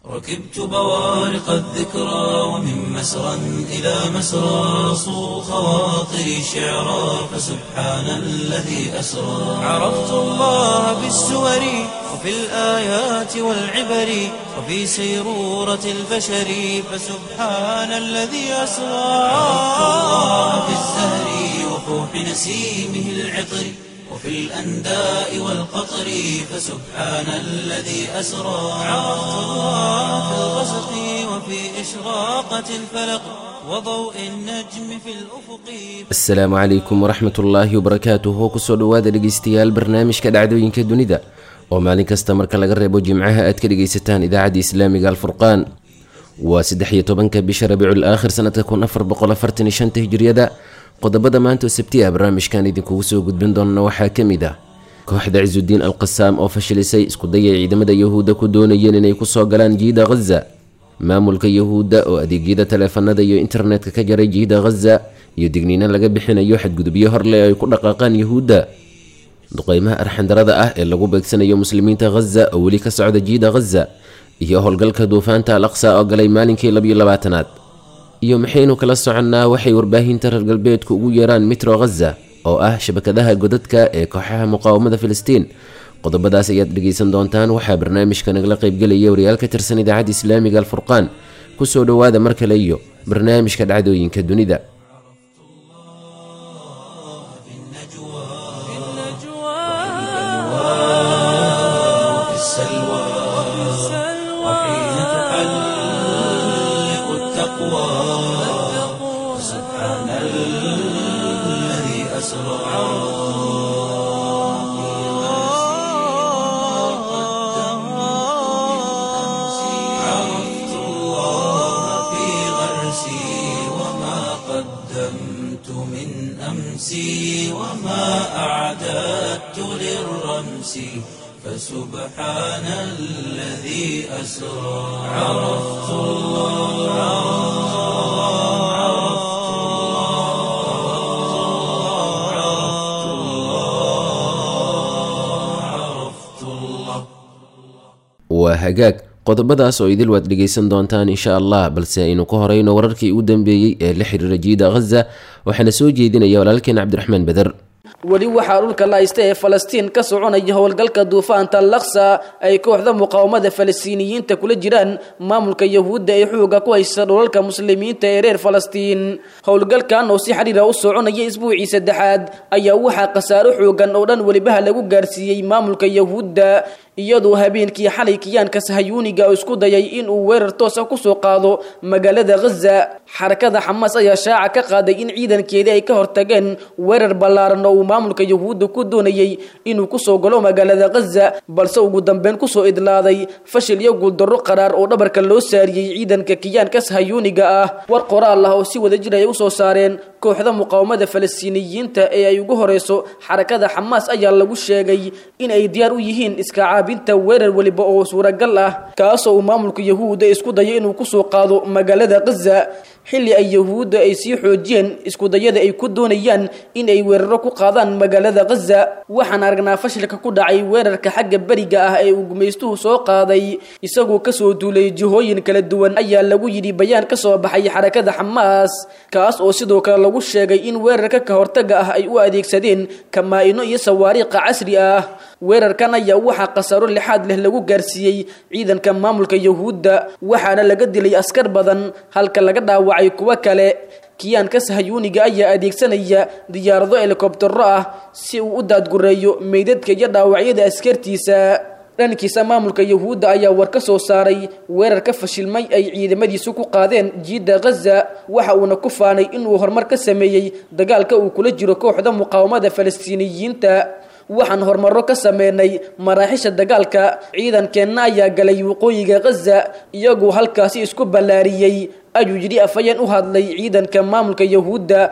ركبت بوارق الذكرى ومن مسرى إلى مسرى صو خواطري شعرا فسبحان الذي أسرى عرفت الله بالسور وفي الآيات والعبر وفي سيرورة البشر فسبحان الذي أسرى عرفت الله في الزهر وفوح نسيمه العطر وفي الأنداء والقطر فسبحان الذي أسرى عرفت الله في الغسق وفي إشراقة الفلق وضوء النجم في الأفق asalaamu calaykum waraxmat ullaahi wabarakaatuhu kusoo dhowaada dhegeystayaal barnaamijka dhacdooyinka dunida oo maalin kasta marka laga reebo jimcaha aad ka dhegeysataan idaacadda islaamiga alfurqaan waa saddex iyo tobanka bisha rabiicul aakhir sanadka kun afar boqol afartan iyo shanta hijriyada qodobada maanta oo sabti ah barnaamijkan idinkugu soo gudbin doona waxaa ka mid ah kooxda cisudiin alqasaam oo fashilisay iskudaya ciidamada yahuudda ku doonayeen inay kusoo galaan jiida ghaza maamulka yahuudda oo adeegyada taleefanada iyo internetka ka jaray jiida ghaza iyo digniino laga bixinayo xadgudubyo horle ay ku dhaqaaqaan yahuudda duqeymaha arxandarada ah ee lagu beegsanayo muslimiinta ghaza oo weli ka socda jiida ghaza iyo howlgalka duufaanta al aqsa oo galay maalinkii labiyo labaatanaad iyo maxaynu kala soconnaa waxay warbaahinta reer galbeedku ugu yeeraan mitro ghaza oo ah shabakadaha godadka ee kooxaha muqaawamada filistiin qodobadaas ayaad dhegeysan doontaan waxaa barnaamijka nagala qaybgelaya wariyaal ka tirsan idaacadda islaamiga alfurqaan kusoo dhowaada mar kale iyo barnaamijka dhacdooyinka dunida وفي السلوى وحين تحلق التقوى سبحان الذي أسرى عرفت الله في غرسي وما قدمت من أمسي وما أعددت للرمس فسبحان الذي أسرى عرفت الله عرفت الله عرفت الله waa hagaag qodobadaas oo idil waad dhegeysan doontaan insha allah balse aynu ka horeyno wararkii ugu dambeeyey ee la xiriira jiida ghaza waxaana soo jeedinaya walaalkeen cabdiraxmaan beder weli waxaa dhulka laaysta ee falastiin ka soconaya howlgalka duufaanta laksa ay kooxda muqaawamada falastiiniyiinta kula jiraan maamulka yahuudda ee xooga ku haysta dhulalka muslimiinta ee reer falastiin howlgalkan oo si xiriira u soconaya isbuucii saddexaad ayaa waxaa khasaaro xoogan oo dhan welibaha lagu gaarsiiyey maamulka yahuudda iyadoo habeenkii xalay kiyaanka sahayuuniga oo isku dayay inuu weerar toosa kusoo qaado magaalada ghaza xarakada xamaas ayaa shaaca ka qaaday in ciidankeedii ay ka hortageen weerar ballaaran oo uu maamulka yahuudda ku doonayey inuu kusoo galo magaalada ghaza balse ugu dambeyn kusoo idlaaday fashil iyo guuldarro qaraar oo dhabarka loo saariyey ciidanka kiyaanka sahayuuniga ah war qoraal ah oo si wadajir ay usoo saareen kooxda muqaawamada falastiiniyiinta ee ay ugu horeyso xarakada xamaas ayaa lagu sheegay in ay diyaar u yihiin iska caabinta weerar weliba oo suuragal ah kaasoo uu maamulka yahuudda isku dayo inuu kusoo qaado magaalada ghaza xilli ay yahuudda ay sii xoojiyeen iskudayada ay ku doonayaan in ay weeraro ku qaadaan magaalada ghaza waxaan aragnaa fashilka ku dhacay weerarka xagga beriga ah ee uu gumaystuhu soo qaaday isagoo kasoo duulay jihooyin kala duwan ayaa lagu yidhi bayaan ka soo baxay xarakada xamaas kaas oo sidoo kale lagu sheegay in weerarka ka hortaga ah ay u adeegsadeen kamaa-ino iyo sawaariiqa casri ah weerarkan ayaa waxaa khasaaro lixaad leh lagu gaarsiiyey ciidanka maamulka yahuudda waxaana laga dilay askar badan halka laga dhaawacay kuwo kale kiyaanka sahayuuniga ayaa adeegsanaya diyaarado helikobtero ah si uu u daadgureeyo meydadka iyo dhaawacyada askartiisa dhankiisa maamulka yahuudda ayaa war ka soo saaray weerar ka fashilmay ay ciidamadiisu ku qaadeen jiidda ghaza waxa uuna ku faanay inuu horumar ka sameeyey dagaalka uu kula jiro kooxda muqaawamada falastiiniyiinta waxaan horumaro ka sameynay maraaxisha dagaalka ciidankeenna ayaa galay waqooyiga ghaza iyagoo halkaasi isku ballaariyey ayuu yidhi afhayeen u hadlay ciidanka maamulka yahuudda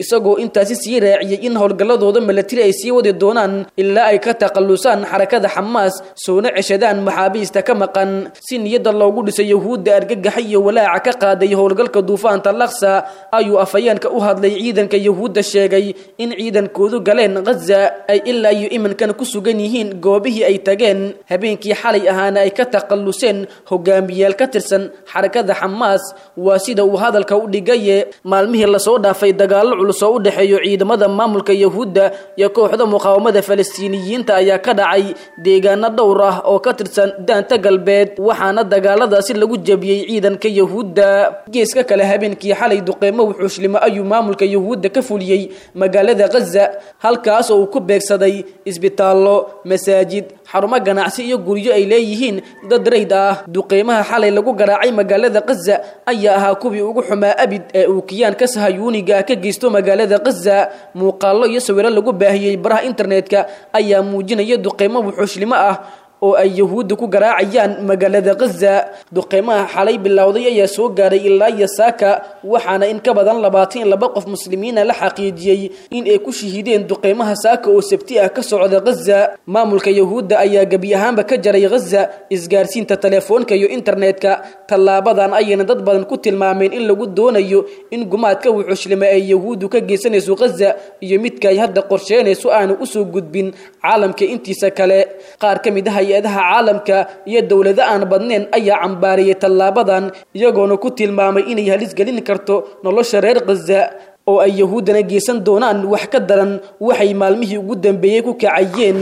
isagoo intaasi sii raaciyey in howlgalladooda milatari ay sii wadi doonaan ilaa ay ka takhallusaan xarakada xamaas soona ceshadaan maxaabiista ka maqan si niyadda loogu dhisay yahuudda argagaxa iyo walaaca ka qaaday howlgalka duufaanta laksa ayuu afhayeenka u hadlay ciidanka yahuudda sheegay in ciidankoodu galeen khaza ay ilaa iyo iminkan ku sugan yihiin goobihii ay tageen habeenkii xalay ahaana ay ka takhalluseen hogaamiyaal ka tirsan xarakada xamaas waa sida uu hadalka u dhigaye maalmihii lasoo dhaafay dagaallo culus oo u dhexeeyo ciidamada maamulka yahuudda iyo kooxda muqaawamada falastiiniyiinta ayaa ka dhacay deegaano dhowr ah oo ka tirsan daanta galbeed waxaana dagaaladaasi lagu jabiyey ciidanka yahuudda geeska kale habeenkii xalay duqeymo wuxuushlimo ayuu maamulka yahuudda ka fuliyey magaalada khaza halkaas oo uu ku beegsaday isbitaallo masaajid xarumo ganacsi iyo guryo ay leeyihiin dad rayd ah duqeymaha xalay lagu garaacay magaalada khaza ayaa ahaa kuwii ugu xumaa abid ee uu kiyaanka sahayuuniga ka geysto magaalada khaza muuqaallo iyo sawiro lagu baahiyey baraha internetka ayaa muujinaya duqeymo wuxuushlimo ah oo ay yahuudda ku garaacayaan magaalada khaza duqeymaha xalay bilowday ayaa soo gaaray ilaa iyo saaka waxaana in ka badan labaatan iyo laba qof muslimiina la xaqiijiyey in ay ku shahiideen duqeymaha saaka oo sabti ah ka socda khaza maamulka yahuudda ayaa gebi ahaanba ka jaray khaza isgaarsiinta telefoonka iyo internetka tallaabadan ayayna dad badan ku tilmaameen in lagu doonayo in gumaadka wuxuushlima ay yahuuddu ka geysanayso khaza iyo midka ay hadda qorsheynayso aanu usoo gudbin caalamka intiisa kale qaar ka mid ah hay-adaha caalamka iyo dowlado aan badnayn ayaa cambaariyey tallaabadan iyagoona ku tilmaamay inay halis gelin karto nolosha reer khaza oo ay yahuuddana geysan doonaan wax ka daran waxay maalmihii ugu dambeeyey ku kacayeen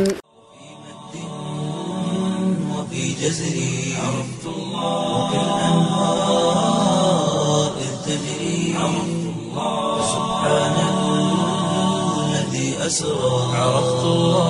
وفي جزري عرفت الله وكالأنهار إذ تجري عرفت الله سبحان الذي أسرى عرفت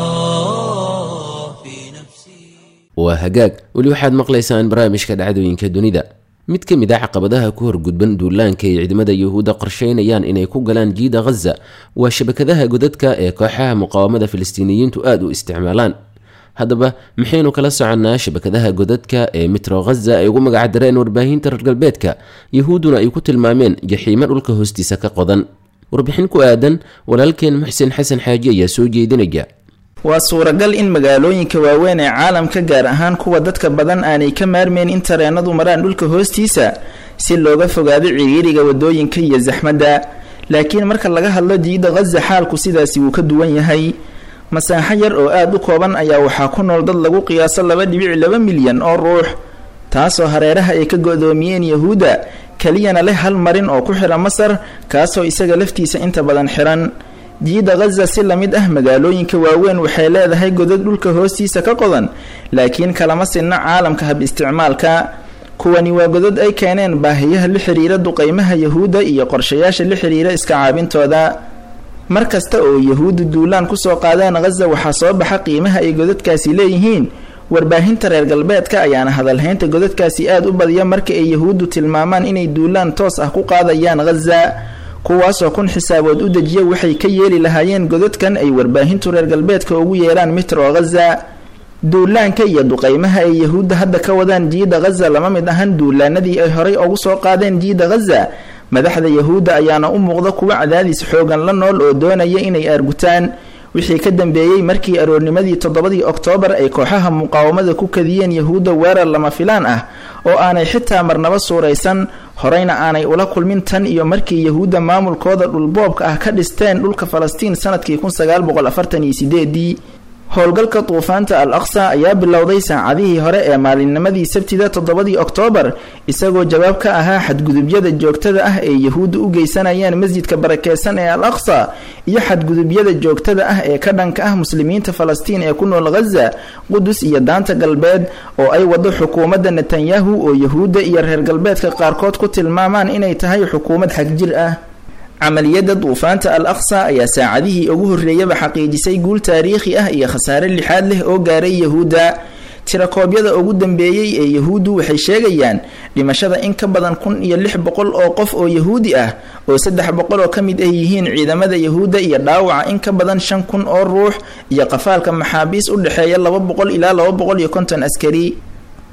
الله في نفسي waa hagaag weli waxaad maqlaysaan barnaamijka dhacdooyinka dunida mid ka mid a caqabadaha ku horgudban duulaanka ay ciidamada yuhuudda qorsheynayaan inay ku galaan jiida khaza waa shabakadaha godadka ee kooxaha muqaawamada filistiiniyiintu aada u isticmaalaan haddaba maxaynu kala soconnaa shabakadaha godadka ee mitro khaza ay ugu magacdareen warbaahinta reer galbeedka yahuudduna ay ku tilmaameen jaxiimo dhulka hoostiisa ka qodan warbixin ku aadan walaalkeen muxsen xasan xaaji ayaa soo jeedinaya waa suuragal in magaalooyinka waaweyn ee caalamka gaar ahaan kuwa dadka badan aanay ka maarmeyn in tareenadu maraan dhulka hoostiisa si looga fogaado ciriiriga wadooyinka iyo saxmadda laakiin marka laga hadlo jiida khaza xaalku sidaasi wuu ka duwan yahay masaaxo yar oo aada u kooban ayaa waxaa ku nool dad lagu qiyaaso laba dhibic laba milyan oo ruux taasoo hareeraha ay ka go-doomiyeen yahuudda keliyana leh hal marin oo ku xidha masar kaasoo isaga laftiisa inta badan xiran jiida khaza si lamid ah magaalooyinka waaweyn waxay leedahay godad dhulka hoostiisa ka qodan laakiin kalama sinna caalamka hab isticmaalka kuwani waa godad ay keeneen baahiyaha la xiriira duqeymaha yahuudda iyo qorshayaasha la xiriira iska caabintooda mar kasta oo yahuuddu duulaan kusoo qaadeen khaza waxaa soo baxa qiimaha ay godadkaasi leeyihiin warbaahinta reer galbeedka ayaana hadalhaynta godadkaasi aada u badiya marka ay yahuuddu tilmaamaan inay duulaan toos ah ku qaadayaan khaza kuwaasoo kun xisaabood u dejiya waxay ka yeeli lahaayeen godadkan ay warbaahintu reer galbeedka ugu yeeraan mitro khaza duulaanka iyo duqeymaha ay yahuudda hadda ka wadaan jiida khaza lama mid ahan duulaanadii ay horay ugu soo qaadeen jiida khaza madaxda yahuudda ayaana u muuqda kuwa cadaadis xoogan la nool oo doonaya inay aargutaan wixii ka dambeeyey markii aroornimadii toddobadii oktoobar ay kooxaha muqaawamada ku kadiyeen yahuudda weerar lama filaan ah oo aanay xitaa marnaba suuraysan horeyna aanay ula kulmin tan iyo markii yahuudda maamulkooda dhulboobka ah ka dhisteen dhulka falastiin sanadkii kun sagaal boqol afartan iyo sideedii howlgalka duufaanta al aqsa ayaa bilowday saacadihii hore ee maalinnimadii sabtida toddobadii oktoobar isagoo jawaab ka ahaa xadgudubyada joogtada ah ee yahuudda u geysanayaan masjidka barakeysan ee al aqsa iyo xadgudubyada joogtada ah ee ka dhanka ah muslimiinta falastiin ee ku nool khaza qudus iyo daanta galbeed oo ay wado xukuumadda netanyahu oo yahuudda iyo reer galbeedka qaarkood ku tilmaamaan inay tahay xukuumad xagjir ah camaliyadda duufaanta al aqsa ayaa saacadihii ugu horreeyaba xaqiijisay guul taariikhi ah iyo khasaare lixaad leh oo gaaray yahuudda tirakoobyada ugu dambeeyey ee yahuuddu waxay sheegayaan dhimashada in ka badan kun iyo lix boqol oo qof oo yahuudi ah oo saddex boqol oo ka mid ah yihiin ciidamada yahuudda iyo dhaawaca in ka badan shan kun oo ruux iyo qafaalka maxaabiis u dhexeeya laba boqol ilaa laba boqol iyo konton askari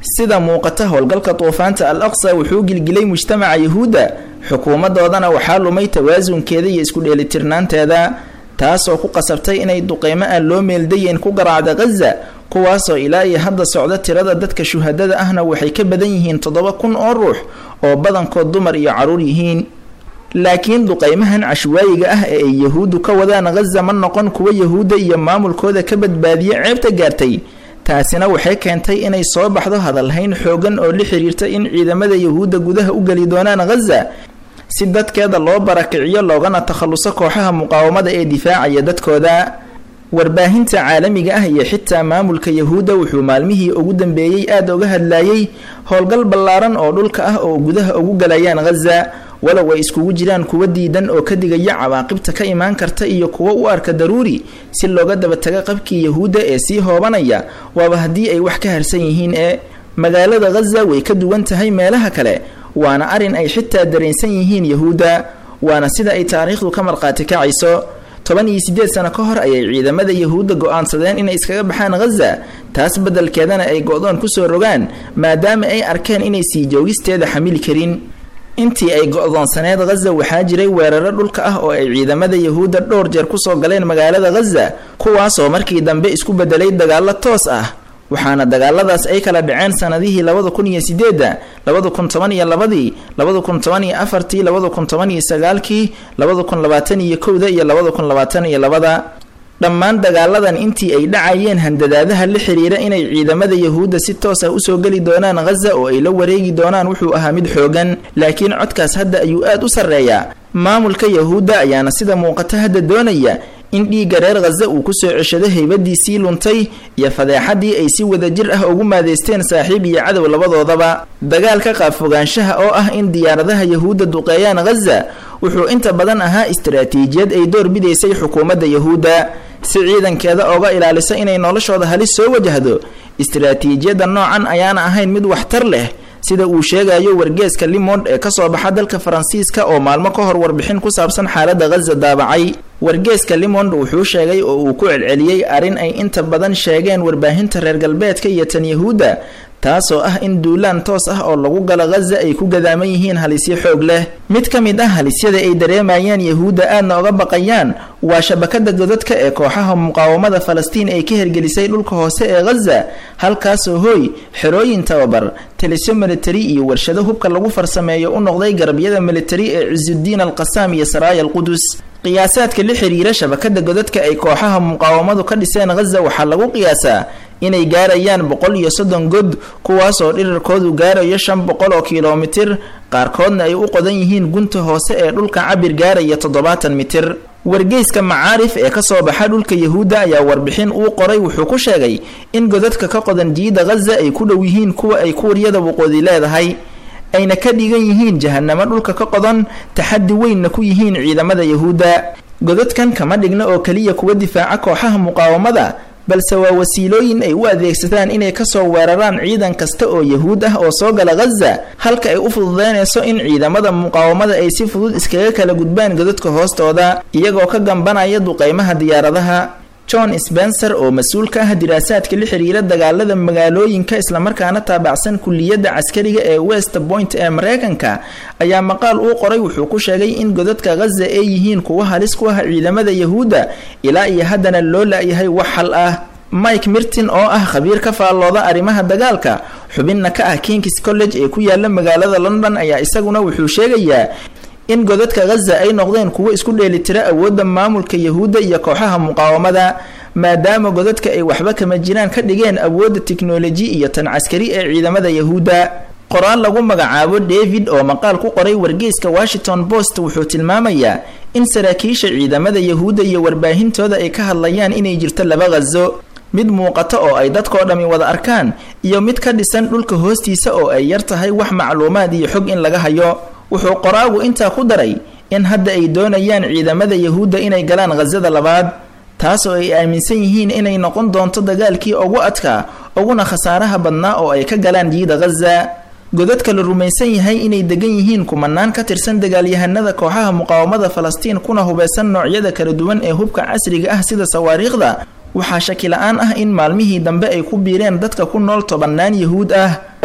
sida muuqata howlgalka duufaanta al aqsa wuxuu gilgilay mujtamaca yahuudda xukuumadoodana waxaa lumay tawaasunkeeda iyo isku dheelitirnaanteeda taasoo ku qasabtay inay duqeymo aan loo meeldayeyn ku garaacda khaza kuwaasoo ilaa iyo hadda socda tirada dadka shuhadada ahna waxay ka badan yihiin toddoba kun oo ruux oo badankood dumar iyo caruur yihiin laakiin duqeymahan cashwaayiga ah ee ay yahuuddu ka wadaan khaza ma noqon kuwa yahuudda iyo maamulkooda ka badbaadiya ceebta gaartay taasina waxay keentay inay soo baxdo hadalhayn xoogan oo la xiriirta in ciidamada yahuudda gudaha u geli doonaan khaza si dadkeeda loo barakiciyo loogana takhaluso kooxaha muqaawamada ee difaacaya dadkooda warbaahinta caalamiga ah iyo xitaa maamulka yahuudda wuxuu maalmihii ugu dambeeyey aada uga hadlayay howlgal ballaaran oo dhulka ah oo gudaha ugu galayaan khaza walow ay iskugu jiraan kuwa diidan oo ka digaya cawaaqibta ka imaan karta iyo kuwa u arka daruuri si looga dabataga qabkii yahuudda ee sii hoobanaya waaba haddii ay wax ka harsan yihiin ee magaalada khaza way ka duwan tahay meelaha kale waana arin ay xitaa dareensan yihiin yahuudda waana sida ay taariikhdu ka markhaati kacayso toban iyo siddeed sano ka hor ayay ciidamada yahuudda go-aansadeen inay iskaga baxaan khaza taas beddelkeedana ay go-doon kusoo rogaan maadaama ay arkeen inay sii joogisteeda xamili karin intii ay go-doonsaneed khaza waxaa jiray weeraro dhulka ah oo ay ciidamada yahuudda dhowr jeer kusoo galeen magaalada khaza kuwaasoo markii dambe isku bedelay dagaallo toos ah waxaana dagaaladaas ay kala dhaceen sanadihii labada kun iyo sideedda labada kun toban iyo labadii labada kun toban iyo afartii labada kun toban iyo sagaalkii labada kun labaatan iyo kowda iyo labada kun labaatan iyo labada dhammaan dagaaladan intii ay dhacayeen handadaadaha la xiriira inay ciidamada yahuudda si toos ah usoo geli doonaan khaza oo ay la wareegi doonaan wuxuu ahaa mid xoogan laakiin codkaas hadda ayuu aad u sarreeyaa maamulka yahuudda ayaana sida muuqata hadda doonaya in dhiigga reer khaza uu kusoo ceshado haybadiisii luntay iyo fadeexadii ay si wadajir ah ugu maadeysteen saaxiib iyo cadow labadoodaba dagaalka qaabfogaanshaha oo ah in diyaaradaha yahuudda duqeeyaan khaza wuxuu inta badan ahaa istaraatiijiyad ay door bidaysay xukuumadda yahuudda si ciidankeeda ooga ilaaliso inay noloshooda halis soo wajahdo istaraatiijiyadda noocan ayaana ahayn mid waxtar leh sida uu sheegayo wargeeska limond ee kasoo baxa dalka faransiiska oo maalmo ka hor warbixin ku saabsan xaaladda khaza daabacay wargeeska limond wuxuu sheegay oo uu ku celceliyey arrin ay inta badan sheegeen warbaahinta reer galbeedka iyo tan yahuudda taasoo ah in duulaan toos ah oo lagu galo khaza ay ku gadaaman yihiin halisyo xoog leh mid ka mid ah halisyada ay dareemayaan yahuudda aadna oga baqayaan waa shabakada godadka ee kooxaha muqaawamada falastiin ay ka hergelisay dhulka hoose ee khaza halkaasoo hooy xerooyin tababar talisyo militari iyo warshado hubka lagu farsameeyo u noqday garabyada militari ee cisudiin alqasaam iyo saraaya alqudus qiyaasaadka la xiriira shabakada godadka ay kooxaha muqaawamadu ka dhiseen khaza waxaa lagu qiyaasaa inay gaarayaan boqol iyo soddon god kuwaasoo dhirarkoodu gaarayo shan boqol oo kilomitir qaarkoodna ay u qodan yihiin gunta hoose ee dhulka cabir gaaraya toddobaatan mitir wargeyska macaarif ee kasoo baxa dhulka yahuudda ayaa warbixin uu qoray wuxuu ku sheegay in godadka ka qodan jiida khaza ay ku dhow yihiin kuwa ay kuuriyada waqoodi leedahay ayna ka dhigan yihiin jahanamo dhulka ka qodan taxaddi weynna ku yihiin ciidamada yahuudda godadkan kama dhigna oo keliya kuwa difaaca kooxaha muqaawamada balse waa wasiilooyin ay u adeegsadaan inay kasoo weeraraan ciidan kasta oo yahuud ah oo soo gala khaza halka ay u fududeynayso in ciidamada muqaawamada ay si fudud iskaga kala gudbaan godadka hoostooda iyagoo ka gambanaya duqeymaha diyaaradaha john spencer oo mas-uul ka ah diraasaadka la xiriira dagaalada magaalooyinka islamarkaana taabacsan kuliyadda caskariga ee west point ee mareykanka ayaa maqaal uu qoray wuxuu ku sheegay in godadka khaza ay yihiin kuwa halis ku ah ciidamada yahuudda ilaa iyo haddana loo la-yahay wax xal ah mike mirtin oo ah khabiir ka faallooda arrimaha dagaalka xubinna ka ah kings college ee ku yaala magaalada london ayaa isaguna wuxuu sheegayaa in godadka khaza ay noqdeen kuwo isku dheelitira awoodda maamulka yahuudda iyo kooxaha muqaawamada maadaama godadka ay waxba kama jiraan ka dhigeen awoodda tiknoloji iyo tan caskari ee ciidamada yahuudda qoraal lagu magacaabo david oo maqaal ku qoray wargeyska washington post wuxuu tilmaamayaa in saraakiisha ciidamada yahuudda iyo warbaahintooda ay ka hadlayaan inay jirto laba khazo mid muuqata oo ay dadkoo dhammi wada arkaan iyo mid ka dhisan dhulka hoostiisa oo ay yar tahay wax macluumaad iyo xog in laga hayo wuxuu qoraagu intaa ku daray in hadda ay doonayaan ciidamada yahuudda inay galaan khasada labaad taasoo ay aaminsan yihiin inay noqon doonto dagaalkii ugu adkaa uguna khasaaraha badnaa oo ay ka galaan jiida khaza godadka la rumaysan yahay inay degan yihiin kumanaan ka tirsan dagaalyahanada kooxaha muqaawamada falastiin kuna hubeysan noocyada kala duwan ee hubka casriga ah sida sawaariikhda waxaa shaki la-aan ah in maalmihii dambe ay ku biireen dadka ku nool tobannaan yahuud ah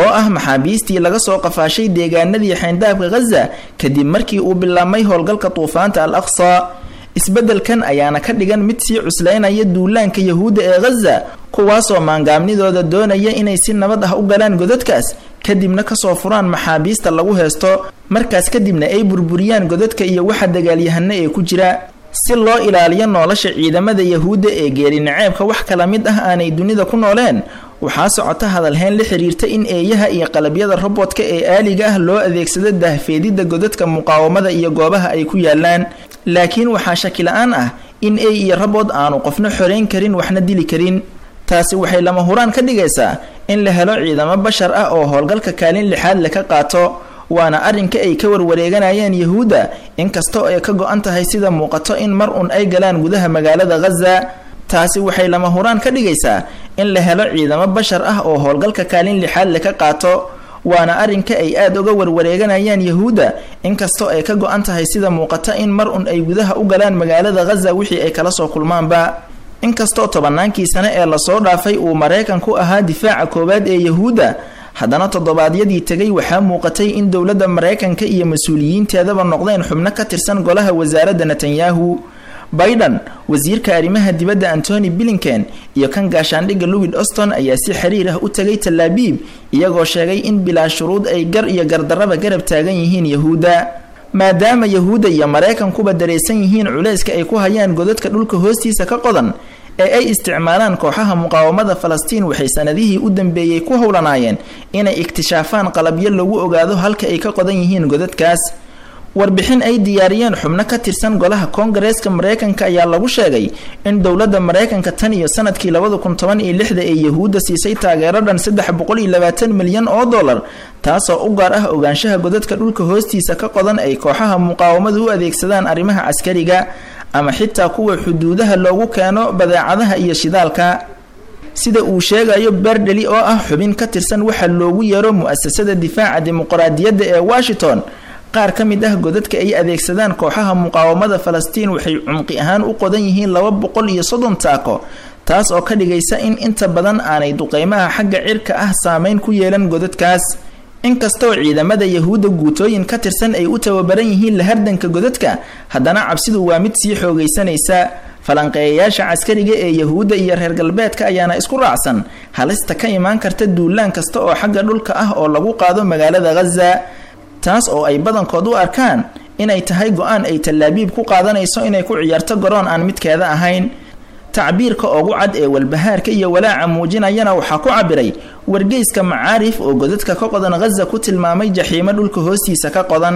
oo ah maxaabiistii laga soo qafaashay deegaanadii xayndaabka khaza kadib markii uu bilaabmay howlgalka duufaanta al aqsa isbeddelkan ayaana ka dhigan mid sii cuslaynaya duulaanka yahuudda ee khaza kuwaasoo maangaabnidooda doonaya inay si nabad ah u galaan godadkaas kadibna kasoo furaan maxaabiista lagu heesto markaas kadibna ay burburiyaan godadka iyo waxa dagaalyahano ee ku jira si loo ilaaliyo nolosha ciidamada yahuudda ee geeri naceebka wax kala mid ah aanay dunida ku nooleen waxaa socota hadalhayn la xiriirta in eeyaha iyo qalabyada robodka ee aaliga ah loo adeegsado dahfeedidda godadka muqaawamada iyo goobaha ay ku yaalaan laakiin waxaa shaki la-aan ah in ey iyo robod aanu qofna xoreyn karin waxna dili karin taasi waxay lama huraan ka dhigaysaa in la helo ciidamo bashar ah oo howlgalka kaalin lixaad le ka qaato waana arrinka ay ka warwareeganayaan yahuudda inkastoo ay ka go-an tahay sida muuqato in mar un ay galaan gudaha magaalada khaza taasi waxay lama huraan ka dhigaysaa in la helo ciidamo bashar ah oo howlgalka kaalin lixaad le ka qaato waana arrinka ay aada uga warwareeganayaan yahuudda inkastoo ay ka go-an tahay sida muuqata in mar un ay gudaha u galaan magaalada khaza wixii ay kala soo kulmaanba inkastoo tobannaankii sane ee lasoo dhaafay uu maraykanku ahaa difaaca koowaad ee yahuudda haddana toddobaadyadii tegay waxaa muuqatay in dowladda maraykanka iyo mas-uuliyiinteedaba noqdeen xubno ka tirsan golaha wasaaradda netanyahu biden wasiirka arrimaha dibadda antony blinken iyo kan gaashaandhigga louis auston ayaa si xiriir ah u tegay talaabiib iyagoo sheegay in bilaa shuruud ay gar iyo gardarraba garab taagan yihiin yahuudda maadaama yahuudda iyo maraykankuba dareysan yihiin culayska ay ku hayaan godadka dhulka hoostiisa ka qodan ee ay isticmaalaan kooxaha muqaawamada falastiin waxay sanadihii u dambeeyey ku howlanaayeen inay iktishaafaan qalabyo lagu ogaado halka ay ka qodan yihiin godadkaas warbixin ay diyaariyeen xubno ka tirsan golaha koongareeska maraykanka ayaa lagu sheegay in dowladda maraykanka tan iyo sanadkii labada kun toban iyo lixda ee yahuudda siisay taageero dhan saddex boqol iyo labaatan milyan oo dollar taasoo u gaar ah ogaanshaha godadka dhulka hoostiisa ka qodan ay kooxaha muqaawamadu u adeegsadaan arrimaha caskariga ama xitaa kuwa xuduudaha loogu keeno badeecadaha iyo shidaalka sida uu sheegayo berdeli oo ah xubin ka tirsan waxa loogu yeero mu-asasada difaaca dimuqraadiyadda ee washington qaar ka mid ah godadka ay adeegsadaan kooxaha muqaawamada falastiin waxay cumqi ahaan u qodan yihiin laba boqol iyo soddon taako taas oo ka dhigaysa in inta badan aanay duqeymaha xagga cirka ah saameyn ku yeelan godadkaas inkastoo ciidamada yahuudda guutooyin ka tirsan ay u tababaran yihiin la hardanka godadka haddana cabsidu waa mid sii xoogaysanaysa falanqeeyayaasha caskariga ee yahuudda iyo reer galbeedka ayaana isku raacsan halista ka imaan karta duulaan kasta oo xagga dhulka ah oo lagu qaado magaalada khaza taas oo ay badankood u arkaan inay tahay go-aan ay tallaabiib ku qaadanayso inay ku ciyaarto garoon aan midkeeda ahayn tacbiirka ugu cad ee walbahaarka iyo walaaca muujinayana waxaa ku cabiray wargeyska macaarif oo godadka ka qodan khaza ku tilmaamay jaxiimo dhulka hoostiisa ka qodan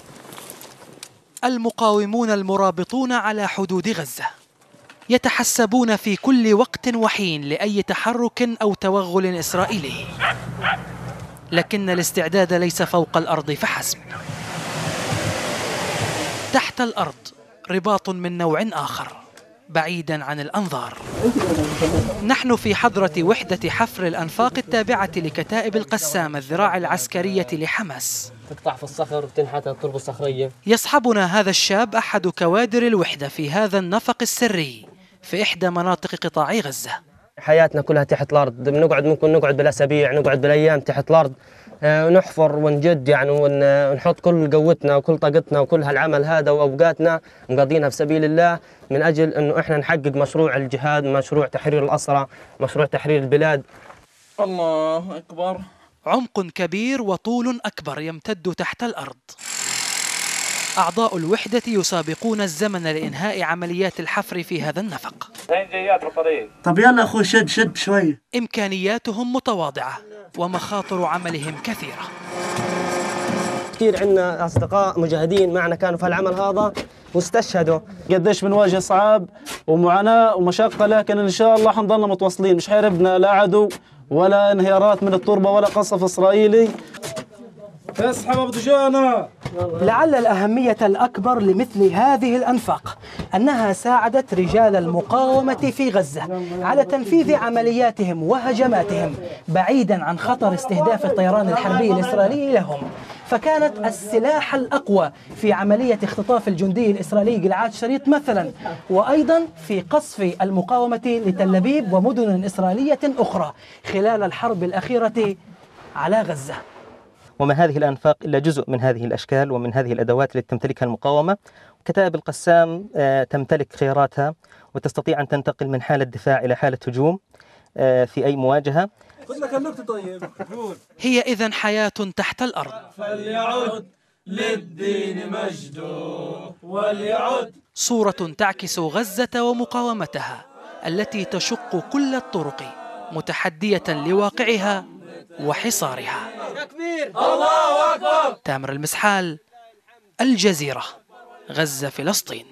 المقاومون المرابطون على حدود غزة يتحسبون في كل وقت وحين لأي تحرك أو توغل إسرائيلي لكن الاستعداد ليس فوق الأرض فحسب تحت الأرض رباط من نوع آخر بعيدا عن الأنظار نحن في حضرة وحدة حفر الأنفاق التابعة لكتائب القسام الذراع العسكرية لحماس تقطع في الصخر وتنحت التربة الصخرية يصحبنا هذا الشاب أحد كوادر الوحدة في هذا النفق السري في إحدى مناطق قطاع غزة حياتنا كلها تحت الأرض بنقعد ممكن نقعد بالأسابيع نقعد بالأيام تحت الأرض آه، ونحفر ونجد يعني ون- ونحط كل قوتنا وكل طاقتنا وكل هالعمل هذا وأوقاتنا مقضينها في سبيل الله من أجل أنه إحنا نحقق مشروع الجهاد مشروع تحرير الأسرى مشروع تحرير البلاد الله أكبر عمق كبير وطول أكبر يمتد تحت الأرض أعضاء الوحدة يسابقون الزمن لإنهاء عمليات الحفر في هذا النفق طب يلا اخوي شد شد شوي إمكانياتهم متواضعة ومخاطر عملهم كثيرة كثير عندنا أصدقاء مجاهدين معنا كانوا في هالعمل هذا واستشهدوا قديش بنواجه صعاب ومعاناة ومشقة لكن إن شاء الله حنضلنا متواصلين مش حيربنا لا عدو ولا انهيارات من التربة ولا قصف إسرائيلي اسحب أبو دجانة لعل الأهمية الأكبر لمثل هذه الأنفاق أنها ساعدت رجال المقاومة في غزة على تنفيذ عملياتهم وهجماتهم بعيدا عن خطر استهداف الطيران الحربي الإسرائيلي لهم فكانت السلاح الأقوى في عملية اختطاف الجندي الإسرائيلي جلعاد شريط مثلا وأيضا في قصف المقاومة لتل أبيب ومدن إسرائيلية أخرى خلال الحرب الأخيرة على غزة وما هذه الأنفاق إلا جزء من هذه الأشكال ومن هذه الأدوات التي تمتلكها المقاومة كتائب القسام آه، تمتلك خياراتها وتستطيع أن تنتقل من حالة دفاع إلى حالة هجوم آه، في أي مواجهة خذ لك النكتة طيب قول هي إذا حياة تحت الأرض فليعد للدين مجده وليعد صورة تعكس غزة ومقاومتها التي تشق كل الطرق متحدية لواقعها وحصارها الله أكبر تامر المسحال الجزيرة غزة فلسطين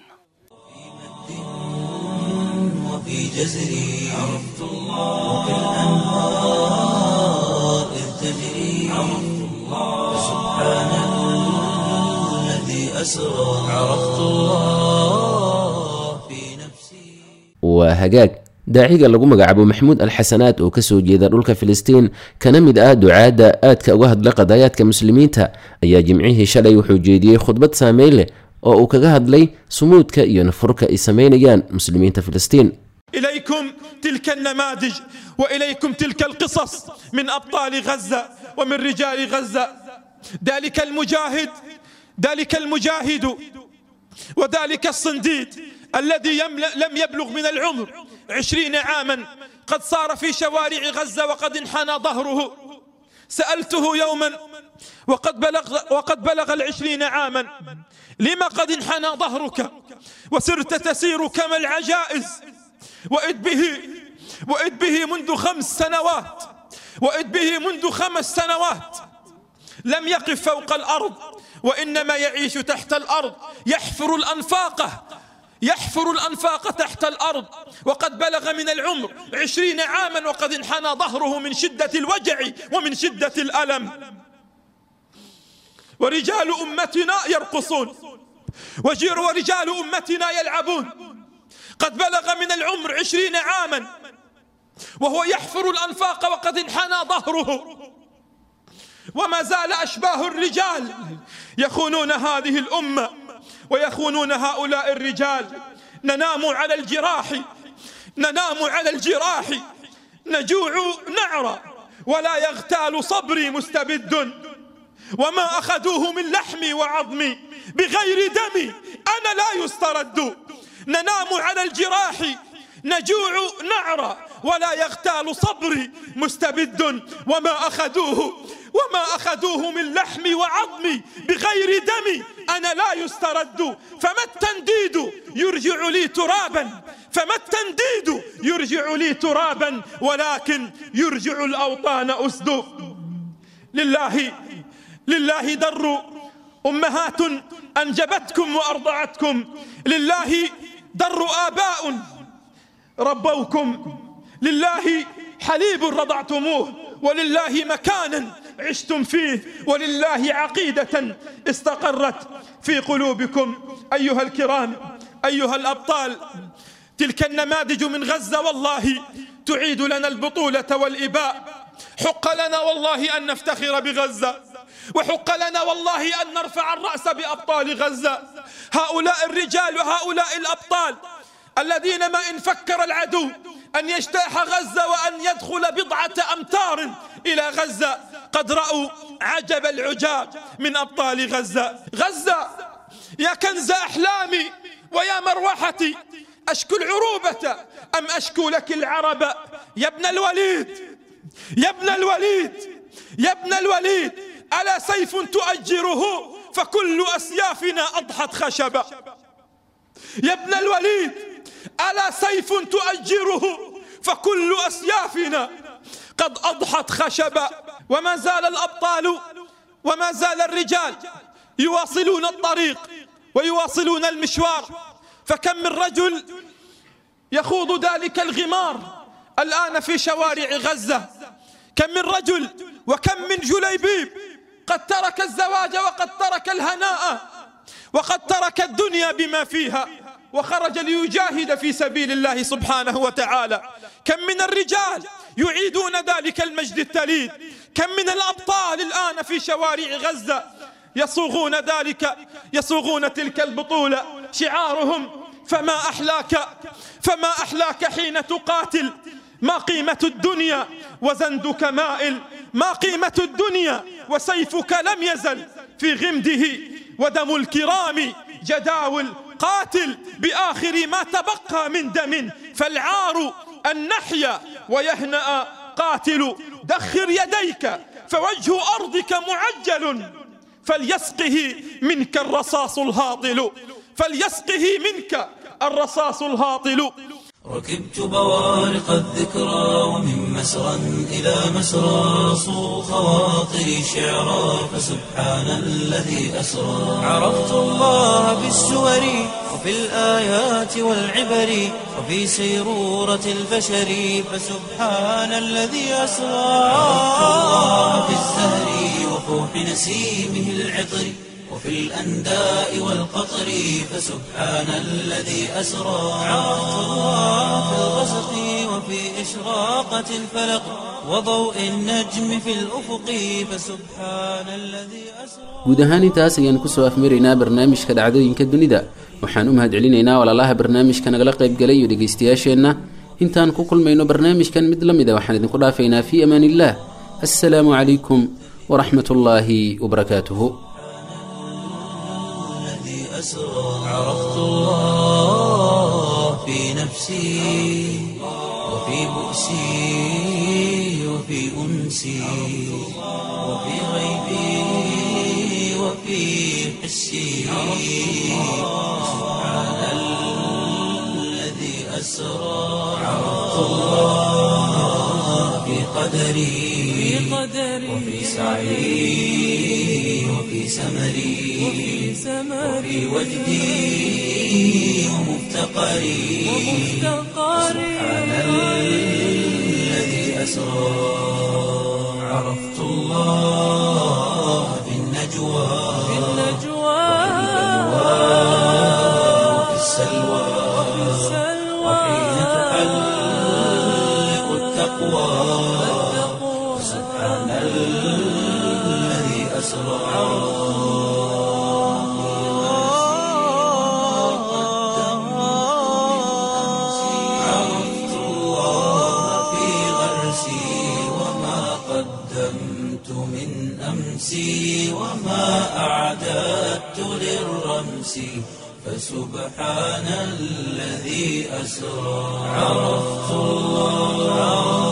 وفي جزري عرفت الله وكالأنهار إذ تجري عرفت الله سبحان الذي أسرى عرفت الله في نفسي waa hagaag daaciga lagu magacaabo maxamuud alxasanaad oo kasoo jeeda dhulka filistiin kana mid ah ducaadda aadka uga hadla qadaayaadka muslimiinta ayaa jimcihii shalay wuxuu jeediyey khudbad saameyn leh oo uu kaga hadlay sumuudka iyo nafurka ay sameynayaan muslimiinta filistiin إليكم تلك النماذج وإليكم تلك القصص من أبطال غزة ومن رجال غزة ذلك المجاهد ذلك المجاهد وذلك الصنديد الذي يمل- لم يبلغ من العمر عشرين عاما قد صار في شوارع غزة وقد انحنى ظهره سألته يوما وقد بلغ, وقد بلغ العشرين عاما لما قد انحنى ظهرك وسرت تسير كما العجائز وإذ به وإذ به منذ خمس سنوات وإذ به منذ خمس سنوات لم يقف فوق الأرض وإنما يعيش تحت الأرض يحفر الأنفاق يحفر الأنفاق تحت الأرض وقد بلغ من العمر عشرين عاما وقد انحنى ظهره من شدة الوجع ومن شدة الألم ورجال أمتنا يرقصون وجير ورجال أمتنا يلعبون قد بلغ من العمر عشرين عاما وهو يحفر الأنفاق وقد انحنى ظهره وما زال أشباه الرجال يخونون هذه الأمة ويخونون هؤلاء الرجال ننام على الجراح ننام على الجراح نجوع نعرى ولا يغتال صبري مستبد وما أخذوه من لحمي وعظمي بغير دمي أنا لا يسترد ننام على الجراح نجوع نعرى ولا يغتال صبري مستبد وما أخذوه وما أخذوه من لحمي وعظمي بغير دمي أنا لا يسترد فما التنديد يرجع لي ترابا فما التنديد يرجع لي ترابا ولكن يرجع الأوطان أسد لله لله در أمهات أنجبتكم وأرضعتكم لله در آباء ربوكم لله حليب رضعتموه ولله مكانا عشتم فيه ولله عقيدة استقرت في قلوبكم أيها الكرام أيها الأبطال تلك النماذج من غزة والله تعيد لنا البطولة والإباء حق لنا والله أن نفتخر بغزة وحق لنا والله أن نرفع الرأس بأبطال غزة هؤلاء الرجال وهؤلاء الأبطال الذين ما إن فكر العدو أن يجتاح غزة وأن يدخل بضعة أمتار إلى غزة قد رأوا عجب العجاب من أبطال غزة غزة يا كنز أحلامي ويا مروحتي أشكو العروبة أم أشكو لك العرب يا ابن الوليد يا ابن الوليد يا ابن الوليد ألا سيف تؤجره فكل أسيافنا أضحت خشبا يا ابن الوليد ألا سيف تؤجره فكل أسيافنا قد أضحت خشبا وما زال الأبطال وما زال الرجال يواصلون الطريق ويواصلون المشوار فكم من رجل يخوض ذلك الغمار الآن في شوارع غزة كم من رجل وكم من جليبيب قد ترك الزواج وقد ترك الهناء وقد ترك الدنيا بما فيها وخرج ليجاهد في سبيل الله سبحانه وتعالى كم من الرجال يعيدون ذلك المجد التليد كم من الأبطال الآن في شوارع غزة يصوغون ذلك يصوغون تلك البطولة شعارهم فما أحلاك فما أحلاك حين تقاتل ما قيمة الدنيا وزندك مائل ما قيمة الدنيا وسيفك لم يزل في غمده ودم الكرام جداول قاتل بآخر ما تبقى من دم فالعار أن نحيا ويهنأ قاتل دخر يديك فوجه أرضك معجل فليسقه منك الرصاص الهاطل فليسقه منك الرصاص الهاطل ركبت بوارق الذكرى ومن مسرى إلى مسرى صو خواطري شعرا فسبحان الذي أسرى عرفت الله بالسور وفي الآيات والعبر وفي سيرورة البشر فسبحان الذي أسرى عرفت الله في الزهر وفوح نسيمه العطر وفي الأنداء والقطر فسبحان الذي أسرى عرفت الله في الغسق وفي إشراقة الفلق وضوء النجم في الأفق فسبحان الذي أسرى guud ahaan intaas ayaan kusoo afmaraynaa barnaamijka dhacdooyinka dunida waxaan u mahadcelinaynaa walaalaha barnaamijka nagala qaybgalay iyo dhegaystayaasheenna intaan ku kulmayno barnaamijkan mid la mid a waxaan idinku dhaafaynaa fii amaan illaah assalaamu calaykum waraxmat ullaahi wabarakaatuhu الذي أسرى عرفت الله في نفسي وفي بؤسي وفي أنسي وفي غيبي وفي حسي سبحان الذي أسرى عرفت الله في قدري وفي سعي وفي سمري وفي وجدي ومفتقري سبحان الذي أسرى عرفت الله في النجوى وفي السلوى وحين تحلق التقوى سبحان الذي أسرى عرفت الله في غرسي وما قدمت من أمسي وما أعددت للرمس فسبحان الذي أسرى عرفت الله